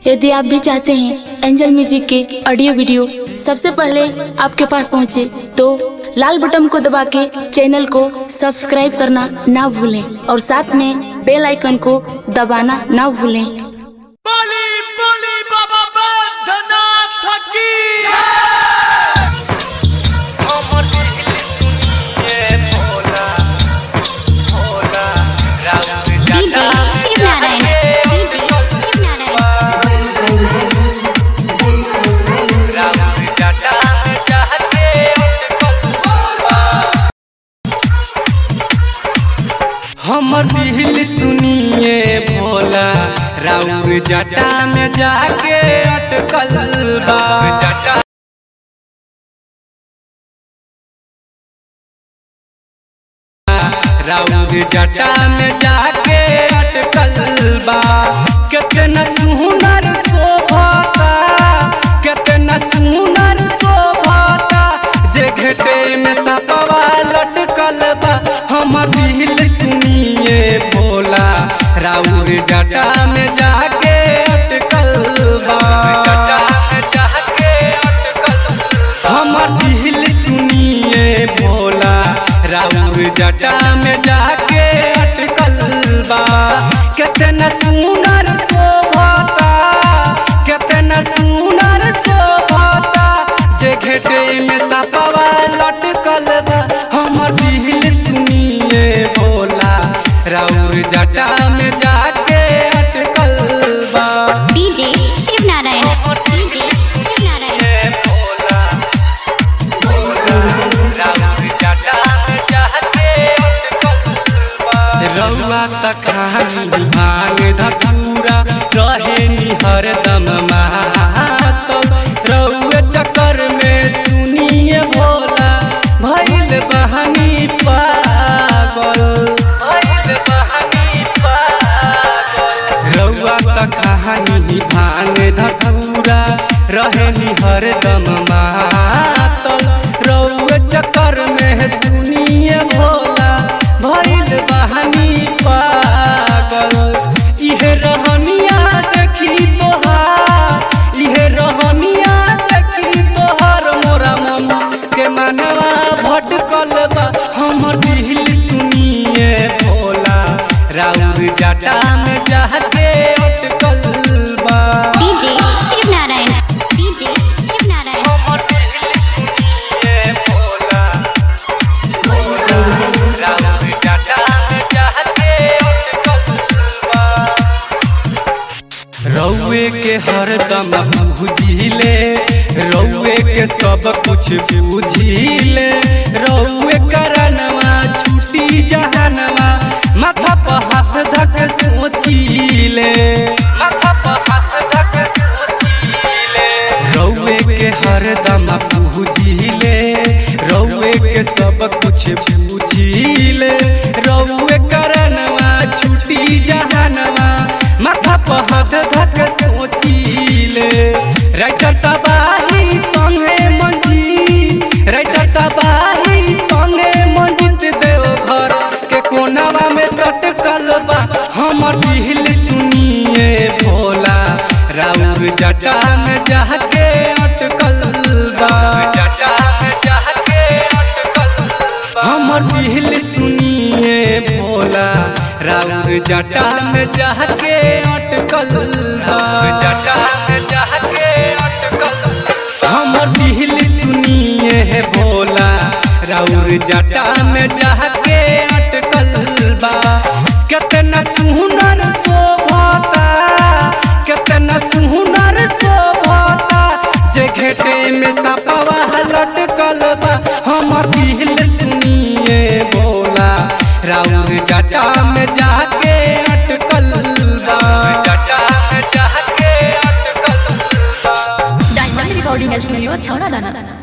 यदि आप भी चाहते हैं एंजल म्यूजिक के ऑडियो वीडियो सबसे पहले आपके पास पहुंचे तो लाल बटन को दबा के चैनल को सब्सक्राइब करना ना भूलें और साथ में बेल आइकन को दबाना ना भूलें बली बली बाबा बैद्यनाथ की हमर दिल सुनिए भोला भोला राउत जाता शिव नारायण शिव राउत जाता में चाहते हमर दिल सुनिए भोला राउर जटा में जाके अटकल बा जटा राउर जटा में जाके अटकल बा कितना सुनर शोभाता कितना सुनर शोभाता जे घटे में सपवा लटकल बा हमर दिल सुनिए भोला राउर जटा में जाके अटकल बा जटा में जाके अटकल हमर दिल सुनिए भोला राउर जटा में जाके अटकल बा कितना सुनर शोभाता कितना सुनर शोभाता जे घेटे में सपवा लटकल बा हमर दिल सुनिए भोला राउर जटा में जाके अटकल बा डीजे शिव नारायण हमर दिल सुनिए भोला रउआ त खानी भांग धतूरा रहे निहर दम मातल रउए चक्कर में सुनिए भोला भइल बहानी पागल भइल बहानी पागल रउआ त कहानी भांग धतूरा रहे निहर दम मातल रउए चक्कर में सुनिए भोला भइल बहानी पागल इहे रहनिया देखी तोहार इहे रहनिया देखी तोहार मोरा मन के मनवा भटकल बा हमर दिल सुनिए भोला राउर जटा में जाके अटकल बा डीजे शिव नारायण डीजे शिव नारायण हमर दिल सुनिए भोला राउर जटा में जाके अटकल बा रउए के हरदम बुझिले रउए के सब कुछ बुझिले रउए करनवा छुटी जहनवा माथा पर हाथ धक सोचिले माथा पर हाथ धक सोचिले रउए के हरदम बुझिले रउए के सब कुछ बुझिले रउए करनवा छुटी जहनवा माथा पर हाथ धक सोचिले राइटर तबाही संगे मंजी राइटर तबाही संगे मंजित देव घर के कोनावा में सटकल बा हमर दिल सुनिए भोला राउर जटा में जाके अटकल बा जटा में जाके अटकल बा हमर दिल सुनिए भोला राउर जटा में जाके अटकल बा जटा में जाके अटकल हमर दिल सुनिए भोला राउर जटा में जाके अटकल बा कितना सुनर शोभाता कितना सुनर शोभाता जे घेटे में सपवा लटकल बा हमर दिल सुनिए भोला राउर जटा में जाके अटकल बा जटा में जाके अटकल बा डायमंड रिकॉर्डिंग स्टूडियो छौड़ा दाना